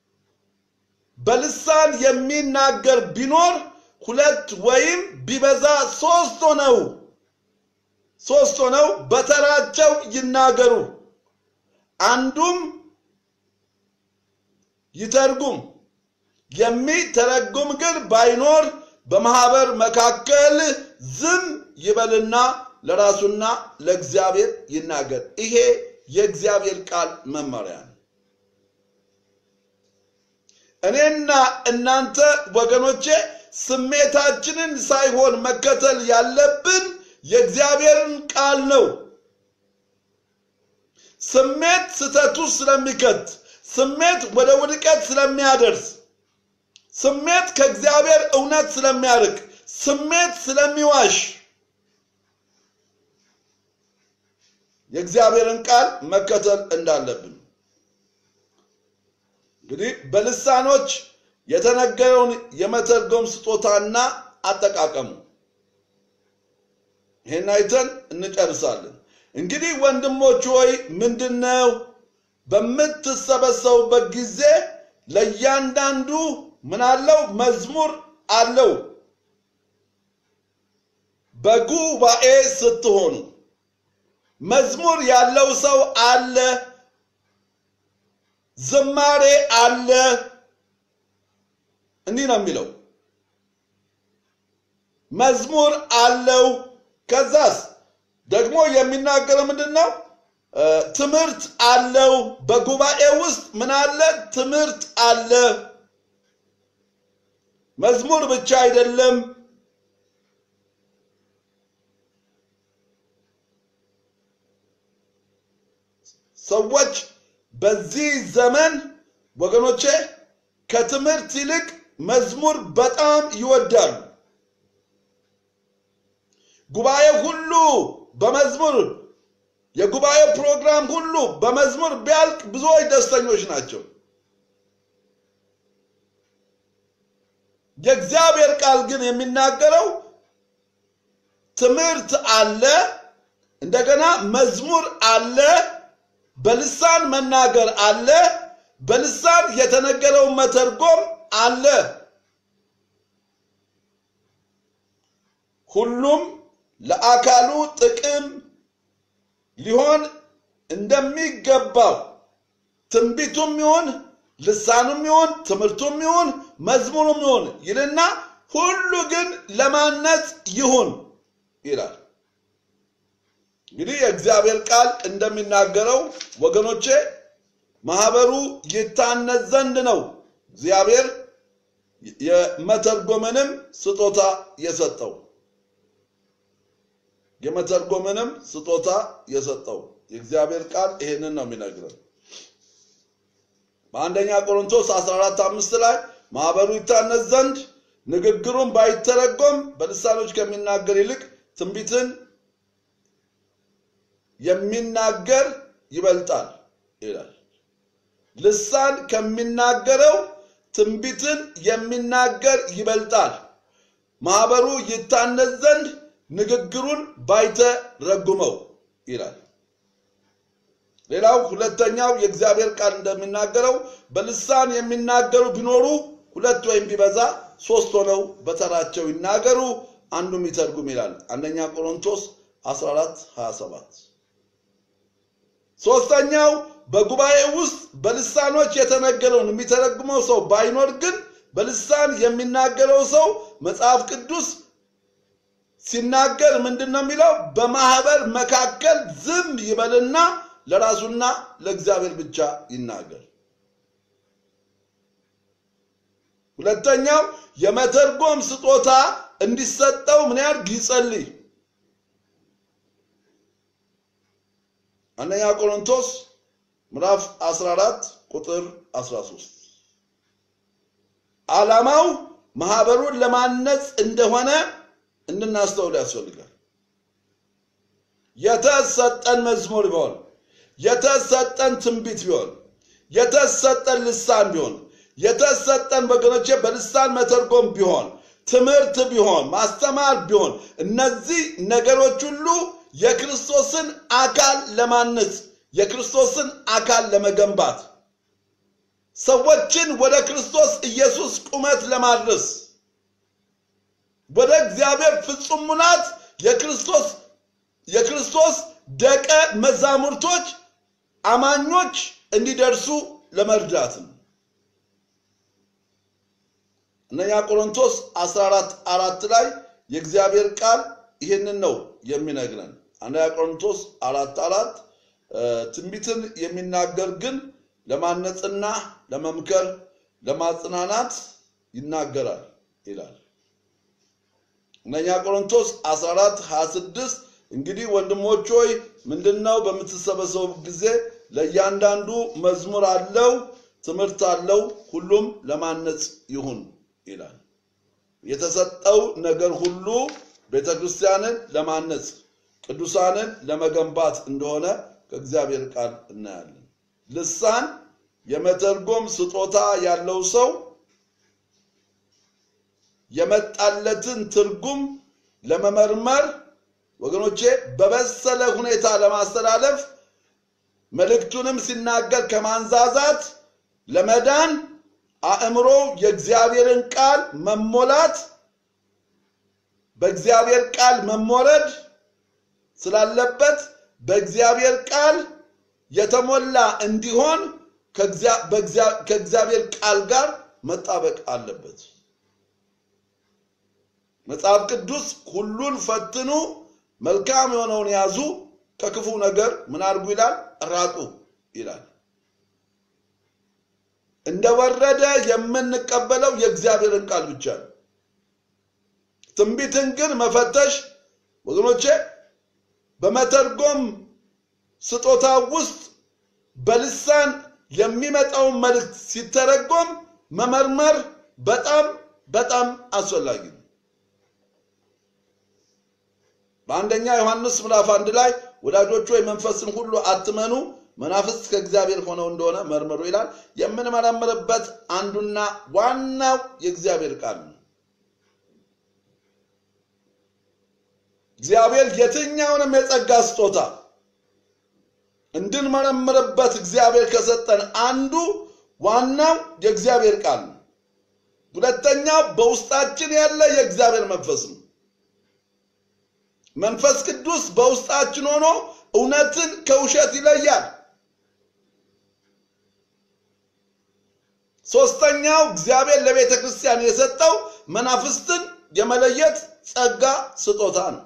በልሳን የሚናገር ቢኖር ሁለት ወይም ቢበዛ ሶስት ሆነው ሶስት ሆነው በተራቸው ይናገሩ፣ አንዱም ይተርጉም። የሚተረጉም ግን ባይኖር በማህበር መካከል ዝም ይበልና ለራሱና ለእግዚአብሔር ይናገር። ይሄ የእግዚአብሔር ቃል መመሪያ ነው። እኔና እናንተ ወገኖቼ ስሜታችንን ሳይሆን መከተል ያለብን የእግዚአብሔርን ቃል ነው። ስሜት ስተቱ ስለሚከት፣ ስሜት ወደ ውድቀት ስለሚያደርስ፣ ስሜት ከእግዚአብሔር እውነት ስለሚያርቅ፣ ስሜት ስለሚዋሽ የእግዚአብሔርን ቃል መከተል እንዳለብን እንግዲህ በልሳኖች የተነገረውን የመተርጎም ስጦታና አጠቃቀሙ ይህን አይተን እንጨርሳለን። እንግዲህ ወንድሞች ሆይ ምንድነው በምትሰበሰቡበት ጊዜ ለእያንዳንዱ ምን አለው? መዝሙር አለው። በጉባኤ ስትሆኑ መዝሙር ያለው ሰው አለ፣ ዝማሬ አለ። እንዲህ ነው የሚለው መዝሙር አለው። ከዛስ ደግሞ የሚናገረው ምንድን ነው? ትምህርት አለው። በጉባኤ ውስጥ ምን አለ? ትምህርት አለ። መዝሙር ብቻ አይደለም። ሰዎች በዚህ ዘመን ወገኖቼ ከትምህርት ይልቅ መዝሙር በጣም ይወዳሉ። ጉባኤ ሁሉ በመዝሙር የጉባኤ ፕሮግራም ሁሉ በመዝሙር ቢያልቅ ብዙዎች ደስተኞች ናቸው። የእግዚአብሔር ቃል ግን የሚናገረው ትምህርት አለ፣ እንደገና መዝሙር አለ፣ በልሳን መናገር አለ፣ በልሳን የተነገረውን መተርጎም አለ። ሁሉም ለአካሉ ጥቅም ሊሆን እንደሚገባው ትንቢቱም ይሁን ልሳኑም ይሁን ትምህርቱም ይሁን መዝሙሩም ይሁን ይልና ሁሉ ግን ለማነጽ ይሁን ይላል። እንግዲህ የእግዚአብሔር ቃል እንደሚናገረው ወገኖቼ ማህበሩ ይታነጽ ዘንድ ነው እግዚአብሔር የመተርጎምንም ስጦታ የሰጠው የመተርጎምንም ስጦታ የሰጠው የእግዚአብሔር ቃል ይሄንን ነው የሚነግረን። በአንደኛ ቆሮንቶስ 14 አምስት ላይ ማህበሩ ይታነጽ ዘንድ ንግግሩን ባይተረጎም በልሳኖች ከሚናገር ይልቅ ትንቢትን የሚናገር ይበልጣል ይላል። ልሳን ከሚናገረው ትንቢትን የሚናገር ይበልጣል። ማህበሩ ይታነጽ ዘንድ ንግግሩን ባይተረጉመው ይላል። ሌላው ሁለተኛው የእግዚአብሔር ቃል እንደሚናገረው በልሳን የሚናገሩ ቢኖሩ ሁለት ወይም ቢበዛ ሶስት ሆነው በተራቸው ይናገሩ፣ አንዱም ይተርጉም ይላል። አንደኛ ቆሮንቶስ 14 27 ሶስተኛው በጉባኤ ውስጥ በልሳኖች የተነገረውን የሚተረጉመው ሰው ባይኖር ግን በልሳን የሚናገረው ሰው መጽሐፍ ቅዱስ ሲናገር ምንድን ነው የሚለው? በማህበር መካከል ዝም ይበልና ለራሱና ለእግዚአብሔር ብቻ ይናገር። ሁለተኛው የመተርጎም ስጦታ እንዲሰጠው ምን ያድርግ? ይጸልይ። አንደኛ ቆሮንቶስ ምዕራፍ 14 ቁጥር 13 ዓላማው ማህበሩን ለማነጽ እንደሆነ እንድናስተውል ያስፈልጋል። የተሰጠን መዝሙር ቢሆን፣ የተሰጠን ትንቢት ቢሆን፣ የተሰጠን ልሳን ቢሆን፣ የተሰጠን ወገኖቼ በልሳን መተርጎም ቢሆን፣ ትምህርት ቢሆን፣ ማስተማር ቢሆን፣ እነዚህ ነገሮች ሁሉ የክርስቶስን አካል ለማነጽ የክርስቶስን አካል ለመገንባት ሰዎችን ወደ ክርስቶስ ኢየሱስ ቁመት ለማድረስ ወደ እግዚአብሔር ፍጹም ሙላት የክርስቶስ የክርስቶስ ደቀ መዛሙርቶች አማኞች እንዲደርሱ ለመርዳት ነው። እነኛ ቆሮንቶስ 14 አራት ላይ የእግዚአብሔር ቃል ይህንን ነው የሚነግረን። አንደኛ ቆሮንቶስ አራት አራት ትንቢትን የሚናገር ግን ለማነጽና ለመምከር ለማጽናናት ይናገራል ይላል። አንደኛ ቆሮንቶስ 14 26 እንግዲህ ወንድሞች ሆይ ምንድነው በምትሰበሰቡ ጊዜ ለእያንዳንዱ መዝሙር አለው፣ ትምህርት አለው፣ ሁሉም ለማነጽ ይሁን ይላል። የተሰጠው ነገር ሁሉ ቤተ ክርስቲያንን ለማነጽ ቅዱሳንን ለመገንባት እንደሆነ ከእግዚአብሔር ቃል እናያለን። ልሳን የመተርጎም ስጦታ ያለው ሰው የመጣለትን ትርጉም ለመመርመር ወገኖቼ በበሰለ ሁኔታ ለማስተላለፍ መልእክቱንም ሲናገር ከማንዛዛት ለመዳን አእምሮ የእግዚአብሔርን ቃል መሞላት በእግዚአብሔር ቃል መሞረድ ስላለበት በእግዚአብሔር ቃል የተሞላ እንዲሆን ከእግዚአብሔር ቃል ጋር መጣበቅ አለበት። መጽሐፍ ቅዱስ ሁሉን ፈትኑ፣ መልካም የሆነውን ያዙ፣ ከክፉ ነገር ምን አድርጉ ይላል? ራቁ ይላል። እንደወረደ የምንቀበለው የእግዚአብሔርን ቃል ብቻ ነው። ትንቢትን ግን መፈተሽ ወገኖቼ በመተርጎም ስጦታ ውስጥ በልሳን የሚመጣውን መልእክት ሲተረጎም መመርመር በጣም በጣም አስፈላጊ ነው። በአንደኛ ዮሐንስ ምዕራፍ አንድ ላይ ወዳጆች ሆይ መንፈስን ሁሉ አትመኑ፣ መናፍስት ከእግዚአብሔር ሆነው እንደሆነ መርምሩ ይላል። የምንመረምርበት አንዱና ዋናው የእግዚአብሔር ቃል ነው። እግዚአብሔር የትኛውንም የጸጋ ስጦታ እንድንመረምርበት እግዚአብሔር ከሰጠን አንዱ ዋናው የእግዚአብሔር ቃል ነው። ሁለተኛው በውስጣችን ያለ የእግዚአብሔር መንፈስ ነው። መንፈስ ቅዱስ በውስጣችን ሆኖ እውነትን ከውሸት ይለያል። ሶስተኛው እግዚአብሔር ለቤተ ክርስቲያን የሰጠው መናፍስትን የመለየት ጸጋ ስጦታ ነው።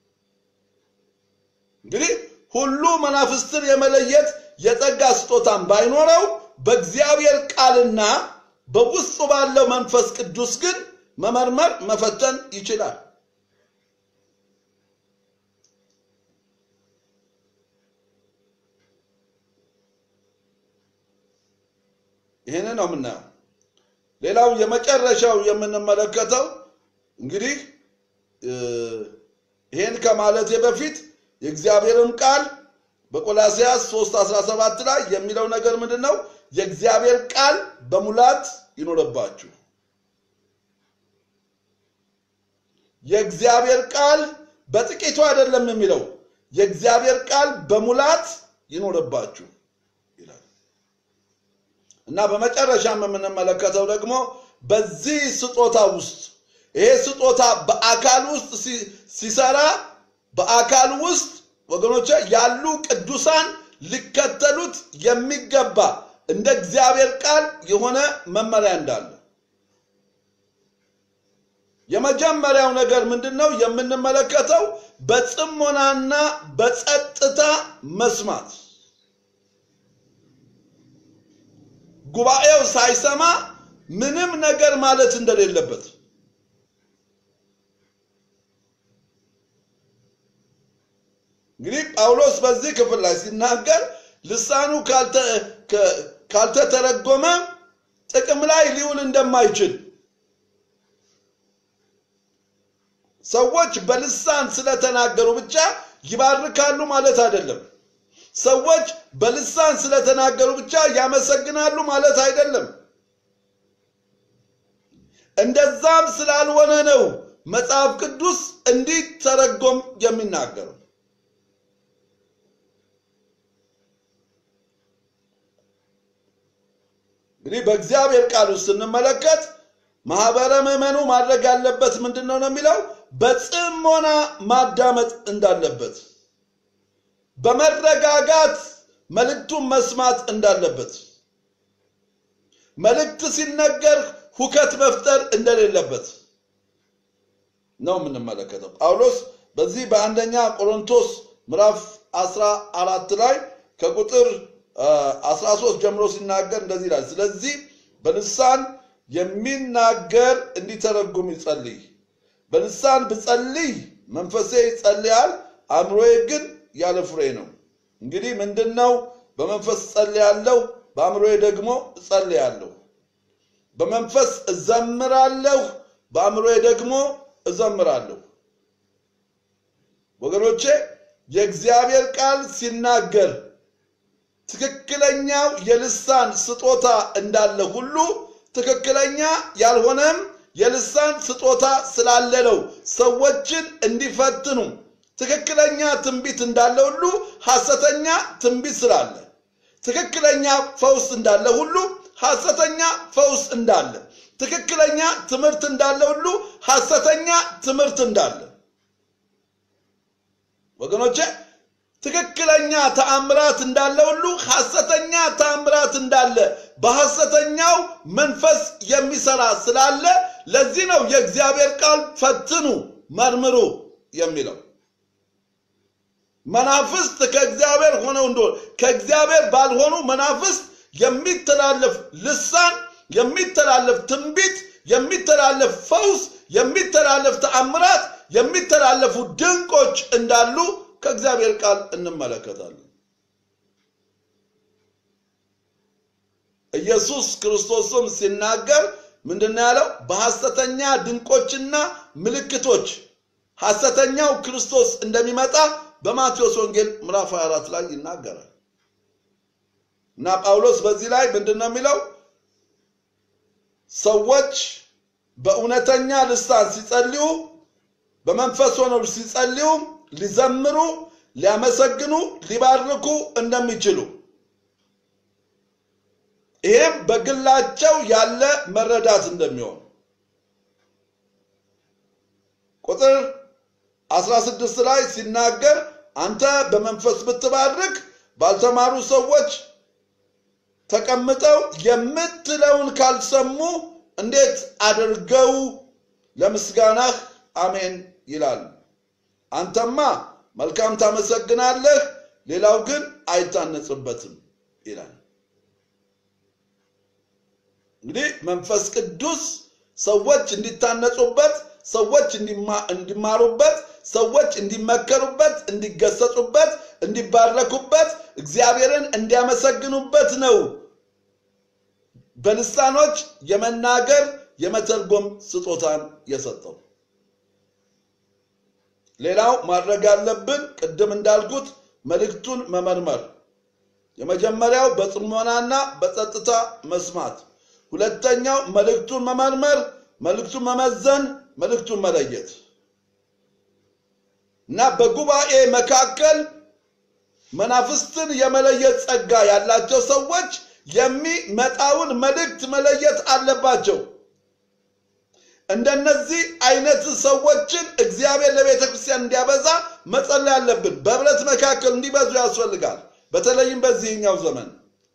እንግዲህ ሁሉ መናፍስትን የመለየት የጸጋ ስጦታን ባይኖረው በእግዚአብሔር ቃልና በውስጡ ባለው መንፈስ ቅዱስ ግን መመርመር መፈተን ይችላል። ይህንን ነው የምናየው። ሌላው የመጨረሻው የምንመለከተው እንግዲህ ይህን ከማለቴ በፊት የእግዚአብሔርም ቃል በቆላሲያስ 3 17 ላይ የሚለው ነገር ምንድን ነው? የእግዚአብሔር ቃል በሙላት ይኖርባችሁ። የእግዚአብሔር ቃል በጥቂቱ አይደለም የሚለው የእግዚአብሔር ቃል በሙላት ይኖርባችሁ ይላል እና በመጨረሻም የምንመለከተው ደግሞ በዚህ ስጦታ ውስጥ ይሄ ስጦታ በአካል ውስጥ ሲሰራ በአካል ውስጥ ወገኖች ያሉ ቅዱሳን ሊከተሉት የሚገባ እንደ እግዚአብሔር ቃል የሆነ መመሪያ እንዳለ የመጀመሪያው ነገር ምንድን ነው የምንመለከተው? በጽሞናና በጸጥታ መስማት። ጉባኤው ሳይሰማ ምንም ነገር ማለት እንደሌለበት እንግዲህ ጳውሎስ በዚህ ክፍል ላይ ሲናገር ልሳኑ ካልተተረጎመ ጥቅም ላይ ሊውል እንደማይችል ሰዎች በልሳን ስለተናገሩ ብቻ ይባርካሉ ማለት አይደለም። ሰዎች በልሳን ስለተናገሩ ብቻ ያመሰግናሉ ማለት አይደለም። እንደዛም ስላልሆነ ነው መጽሐፍ ቅዱስ እንዲተረጎም የሚናገረው። እንግዲህ በእግዚአብሔር ቃል ውስጥ ስንመለከት ማህበረ ምዕመኑ ማድረግ ያለበት ምንድን ነው ነው የሚለው በጽሞና ማዳመጥ እንዳለበት፣ በመረጋጋት መልእክቱን መስማት እንዳለበት፣ መልእክት ሲነገር ሁከት መፍጠር እንደሌለበት ነው የምንመለከተው። ጳውሎስ በዚህ በአንደኛ ቆሮንቶስ ምዕራፍ 14 ላይ ከቁጥር አ, 13 ጀምሮ ሲናገር እንደዚህ ይላል። ስለዚህ በልሳን የሚናገር እንዲተረጉም ይጸልይ። በልሳን ብጸልይ መንፈሴ ይጸልያል፣ አእምሮዬ ግን ያለ ፍሬ ነው። እንግዲህ ምንድን ነው? በመንፈስ እጸልያለሁ፣ በአእምሮዬ ደግሞ እጸልያለሁ። በመንፈስ እዘምራለሁ፣ በአእምሮዬ ደግሞ እዘምራለሁ። ወገኖቼ የእግዚአብሔር ቃል ሲናገር ትክክለኛው የልሳን ስጦታ እንዳለ ሁሉ ትክክለኛ ያልሆነም የልሳን ስጦታ ስላለ ነው ሰዎችን እንዲፈትኑ ትክክለኛ ትንቢት እንዳለ ሁሉ ሐሰተኛ ትንቢት ስላለ ትክክለኛ ፈውስ እንዳለ ሁሉ ሐሰተኛ ፈውስ እንዳለ ትክክለኛ ትምህርት እንዳለ ሁሉ ሐሰተኛ ትምህርት እንዳለ ወገኖቼ ትክክለኛ ተአምራት እንዳለ ሁሉ ሐሰተኛ ተአምራት እንዳለ በሐሰተኛው መንፈስ የሚሰራ ስላለ ለዚህ ነው የእግዚአብሔር ቃል ፈትኑ፣ መርምሩ የሚለው። መናፍስት ከእግዚአብሔር ሆነው እንደሆነ ከእግዚአብሔር ባልሆኑ መናፍስት የሚተላለፍ ልሳን፣ የሚተላለፍ ትንቢት፣ የሚተላለፍ ፈውስ፣ የሚተላለፍ ተአምራት፣ የሚተላለፉ ድንቆች እንዳሉ ከእግዚአብሔር ቃል እንመለከታለን። ኢየሱስ ክርስቶስም ሲናገር ምንድን ነው ያለው? በሐሰተኛ ድንቆችና ምልክቶች ሐሰተኛው ክርስቶስ እንደሚመጣ በማቴዎስ ወንጌል ምዕራፍ 24 ላይ ይናገራል። እና ጳውሎስ በዚህ ላይ ምንድን ነው የሚለው? ሰዎች በእውነተኛ ልሳን ሲጸልዩ፣ በመንፈስ ሆነው ሲጸልዩ ሊዘምሩ፣ ሊያመሰግኑ፣ ሊባርኩ እንደሚችሉ ይሄም በግላቸው ያለ መረዳት እንደሚሆን ቁጥር 16 ላይ ሲናገር አንተ በመንፈስ ብትባርክ ባልተማሩ ሰዎች ተቀምጠው የምትለውን ካልሰሙ እንዴት አድርገው ለምስጋናህ አሜን ይላሉ። አንተማ መልካም ታመሰግናለህ፣ ሌላው ግን አይታነጽበትም ይላል። እንግዲህ መንፈስ ቅዱስ ሰዎች እንዲታነጹበት፣ ሰዎች እንዲማሩበት፣ ሰዎች እንዲመከሩበት፣ እንዲገሰጹበት፣ እንዲባረኩበት፣ እግዚአብሔርን እንዲያመሰግኑበት ነው በልሳኖች የመናገር የመተርጎም ስጦታን የሰጠው። ሌላው ማድረግ ያለብን ቅድም እንዳልኩት መልእክቱን መመርመር። የመጀመሪያው በጽሞናና በጸጥታ መስማት፣ ሁለተኛው መልእክቱን መመርመር፣ መልእክቱን መመዘን፣ መልእክቱን መለየት እና በጉባኤ መካከል መናፍስትን የመለየት ጸጋ ያላቸው ሰዎች የሚመጣውን መልእክት መለየት አለባቸው። እንደነዚህ አይነት ሰዎችን እግዚአብሔር ለቤተ ክርስቲያን እንዲያበዛ መጸለይ አለብን። በህብረት መካከል እንዲበዙ ያስፈልጋል። በተለይም በዚህኛው ዘመን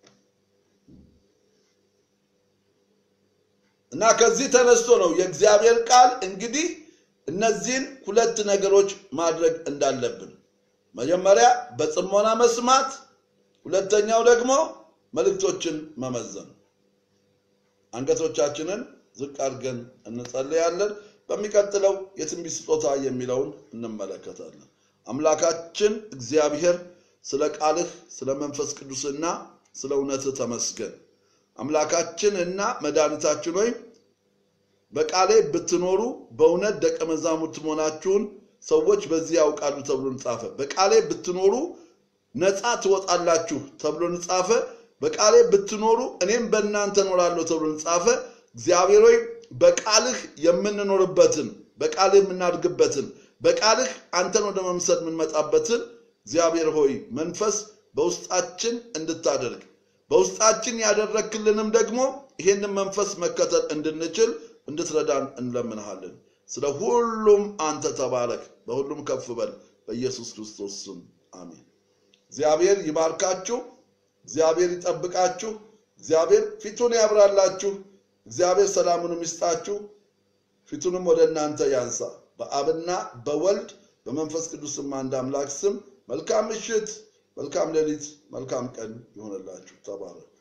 እና ከዚህ ተነስቶ ነው የእግዚአብሔር ቃል እንግዲህ እነዚህን ሁለት ነገሮች ማድረግ እንዳለብን መጀመሪያ በጽሞና መስማት፣ ሁለተኛው ደግሞ መልእክቶችን መመዘን። አንገቶቻችንን ዝቅ አድርገን እንጸልያለን። በሚቀጥለው የትንቢት ስጦታ የሚለውን እንመለከታለን። አምላካችን እግዚአብሔር ስለ ቃልህ ስለ መንፈስ ቅዱስና ስለ እውነትህ ተመስገን። አምላካችን እና መድኃኒታችን ሆይ በቃሌ ብትኖሩ በእውነት ደቀ መዛሙርት መሆናችሁን ሰዎች በዚህ ያውቃሉ ተብሎ እንጻፈ። በቃሌ ብትኖሩ ነፃ ትወጣላችሁ ተብሎ እንጻፈ። በቃሌ ብትኖሩ እኔም በእናንተ እኖራለሁ ተብሎ እንጻፈ። እግዚአብሔር ሆይ በቃልህ የምንኖርበትን በቃልህ የምናድግበትን በቃልህ አንተን ወደ መምሰል የምንመጣበትን እግዚአብሔር ሆይ መንፈስ በውስጣችን እንድታደርግ በውስጣችን ያደረክልንም ደግሞ ይህንን መንፈስ መከተል እንድንችል እንድትረዳን እንለምንሃለን። ስለ ሁሉም አንተ ተባረክ፣ በሁሉም ከፍ በል። በኢየሱስ ክርስቶስ ስም አሜን። እግዚአብሔር ይባርካችሁ፣ እግዚአብሔር ይጠብቃችሁ፣ እግዚአብሔር ፊቱን ያብራላችሁ፣ እግዚአብሔር ሰላሙንም ይስጣችሁ፣ ፊቱንም ወደ እናንተ ያንሳ። በአብና በወልድ በመንፈስ ቅዱስም አንድ አምላክ ስም መልካም ምሽት፣ መልካም ሌሊት፣ መልካም ቀን ይሆንላችሁ። ተባረክ።